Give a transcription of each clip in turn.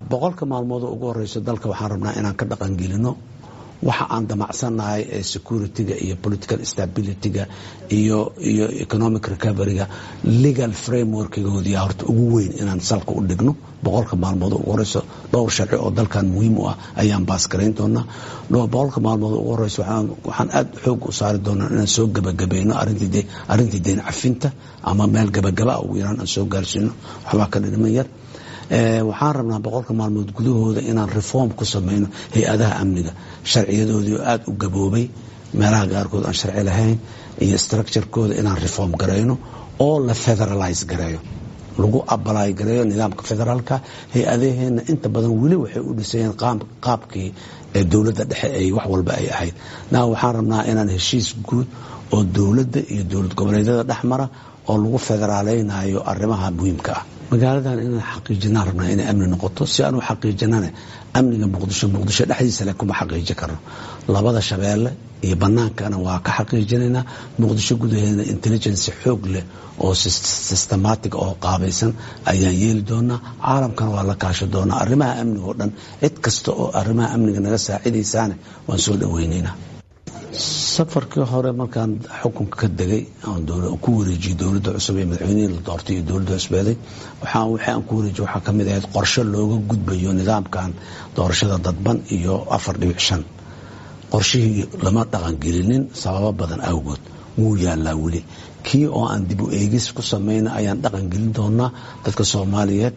boqolka maalmood oo ugu horeyso dalka waxaan rabnaa inaan ka dhaqangelino waxa aan damacsannahay ee security-ga iyo political stability-ga iyo iyo economic recovery-ga legal frameworkgoodii horta ugu weyn inaan salka u dhigno boqolka maalmood ugu horeyso dhowr sharci oo dalkan muhiim u ah ayaan baasgarayn doonaa boqolka maalmood ugu horeyso waxaan aada xoog u saari doonaa inaan soo gebagabayno arrintii deyn cafinta ama meel gebagaba ugu yaraan aan soo gaarsiino waxbaa ka dhidhiman yar waxaan rabnaa boqolka maalmood gudahooda inaan reform ku samayno hay-adaha amniga sharciyadoodii oo aada u gaboobay meelaha qaarkood aan sharci lahayn iyo structurekooda inaan reform garayno oo la federalize gareeyo lagu abalaay gareeyo nidaamka federaalka hay-adaheenna inta badan weli waxay u dhisayeen qaabkii ee dowladda dhexe ay wax walba ay ahayd na waxaan rabnaa inaan heshiis guud oo dowladda iyo dowlad goboleedyada dhexmara oo lagu federaaleynayo arrimaha muhiimka ah magaaladan inaan xaqiijinaan rabnaa inay amni noqoto si aanu xaqiijinane amniga muqdisho muqdisho dhexdiisa le kuma xaqiiji karno labada shabeelle iyo banaankana waa ka xaqiijinaynaa muqdisho gudaheedna intelligency xoog leh oo systematic oo qaabaysan ayaan yeeli doonaa caalamkana waa la kaasho doonaa arrimaha amniga oo dhan cid kasta oo arrimaha amniga naga saacidaysaane waan soo dhaweynaynaa safarkii hore markaan xukunka ka degay ku wareejiyey dowladda cusub ee madaxweynihii la doortay iyo dowladda cusbeeday wixii aan ku wareejiye waxaa ka mid ahayd qorshe looga gudbayo nidaamkan doorashada dadban iyo afar dhibic shan qorshihii lama dhaqangelinin sababo badan awgood wuu yaalaa weli kii oo aan dib u eegis ku samayna ayaan dhaqangelin doonaa dadka soomaaliyeed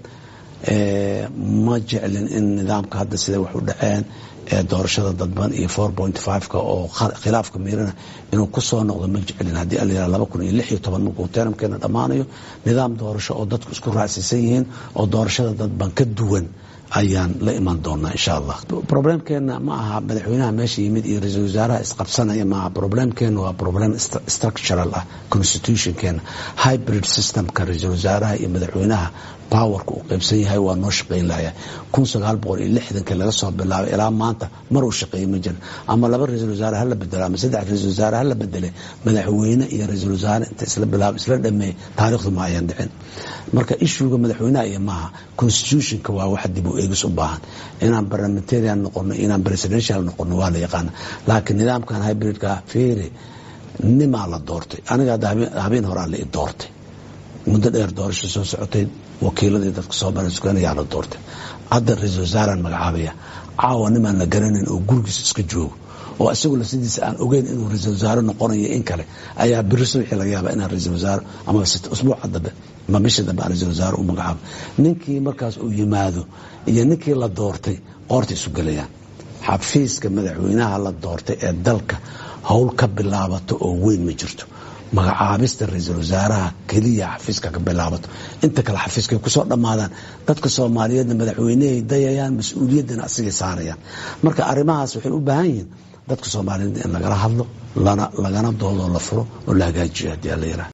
ma jeclin in nidaamka hadda siday wax u dhaceen ee doorashada dadban iyo four point fiveka oo khilaafka miirana inuu ku soo noqdo ma jeclin haddii alayihah laba kun iyo lix iyo toban markuu teramkeena dhammaanayo nidaam doorasho oo dadku isku raacsiisan yihiin oo doorashada dadban ka duwan ayaan la iman doonaa insha allah problemkeena ma aha madaxweynaha meesha yimid iyo ra-iisul wasaaraha isqabsanaya maaha problemkeena waa problem structural ah constitutionkeena hybrid systemka ra-iisul wasaaraha iyo madaxweynaha powerka uu qaybsan yahay waa noo shaqayn lahaya kun sagaal boqol iyo lixdankii laga soo bilaabay ilaa maanta mar uu shaqeeyey ma jira ama laba ra-iisul wasaare hala bedelo ama saddex ra-isul wasaare hala bedele madaxweyne iyo ra-iisul wasaare inta isla bilaabo isla dhameeyey taariikhdu ma ayaan dhicin marka ishuuga madaxweynaha iyo maaha constitutionka waa wax dib u eegis u baahan inaan parliamentarian noqono inaan presidential noqono waa la yaqaana laakiin nidaamkan hybridka feere nimaa la doortay aniga habeen horaa la i doortay muddo dheer doorasho soo socotay wakiiladii dadka soomaliya la doortay hadda ra-iisul wasaaraan magacaabaya caawa nimaan la garanayn oo gurigiis iska joogo oo isagula sidiisa aan ogeyn inuu ra-iisul wasaare noqonayo in kale ayaa biriso wixii laga yaaba inaan ra-iisul wasaare ama usbuuca dambe ama bisha dambe aan ra-isul wasaare u magacaabo ninkii markaas uu yimaado iyo ninkii la doortay qoorta isu gelayaan xafiiska madaxweynaha la doortay ee dalka howl ka bilaabato oo weyn ma jirto magacaabista ra-iisul wasaaraha keliya xafiiska ka bilaabato inta kale xafiiskay kusoo dhammaadaan dadka soomaaliyeedna madaxweynehay dayayaan mas-uuliyaddana asigay saarayaan marka arrimahaas waxay u baahan yihiin dadka soomaaliyeed in lagala hadlo lagana doodoo la furo oo la hagaajiyo haddii alla yiraha